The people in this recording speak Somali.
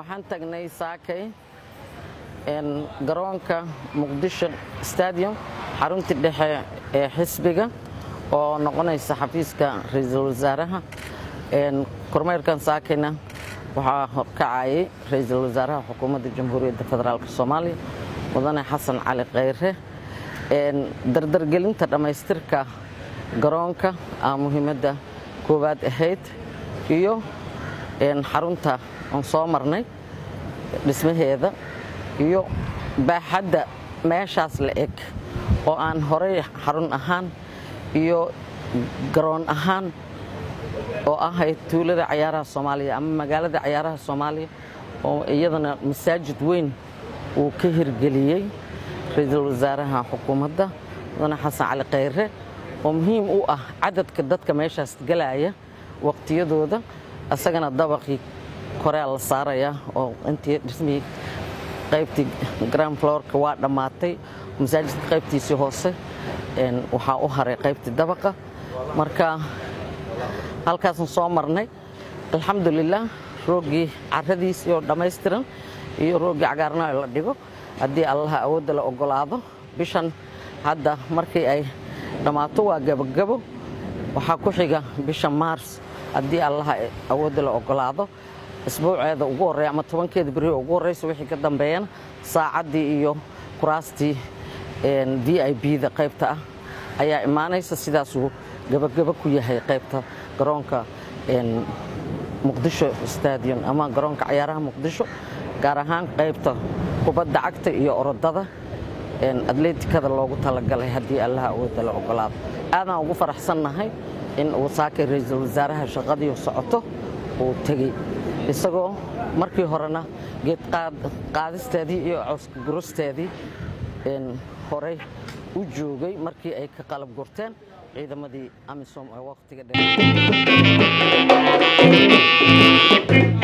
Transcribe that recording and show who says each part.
Speaker 1: waxaan tagnay saakay garoonka muqdisho stadium xaruntii dhexe ee xisbiga oo noqonaysa xafiiska ra-iisul wasaaraha kormeerkan saakayna waxaa horkacayay ra-iisul wasaaraha xukuumadda jamhuuriyadda federaalk soomaaliya mudane xasan cali khayre dardargelinta dhammaystirka garoonka aa muhiimadda koowaad ahayd iyo xarunta aan soo marnay dhismaheeda iyo baaxadda meeshaas la eg oo aan horey xarun ahaan iyo garoon ahaan oo ahayd tuulada cayaaraha soomaaliya ama magaalada cayaaraha soomaaliya oo iyadana masaajid weyn uu ka hirgeliyey ra-iisul wasaaraha xukuumadda mudane xasan cali khayre oo muhiim u ah cadadka dadka meeshaas galaya waqtiyadooda isagana dabaqii korea la saarayaa oo intii dhismihii qaybtii grand florka waa dhammaatay masaajidka qaybtiisii hoose waxaa u haray qaybtii dabaqa marka halkaasaan soo marnay alxamdulilah rooggii caradiisii oo dhammaystiran iyo rooggii cagaarnaa la dhigo haddii allaha awoodda la ogolaado bishan hadda markii ay dhammaato waa gabogabo waxaa ku xiga bisha maars haddii allaha awoodda la ogolaado isbuuceeda ugu horreya ama tobankeeda beri ugu horreysa wixii ka dambeeyana saacaddii iyo kuraastii v i b-da qaybta ah ayaa imaanaysa sidaasuu gabagabo ku yahay qaybta garoonka muqdisho stadium ama garoonka cayaaraha muqdisho gaar ahaan qaybta kubadda cagta iyo orodada atleetikada loogu talagalay haddii allaha awoodda la ogolaado aadaan ugu faraxsannahay in uu saakay ra-iisul wasaaraha shaqadii socoto uu tegey isagoo markii horena geed qaadisteedii iyo cawska gurusteedii horey u joogay markii ay ka qalab gurteen ciidamadii amisom ee wakhtiga dheer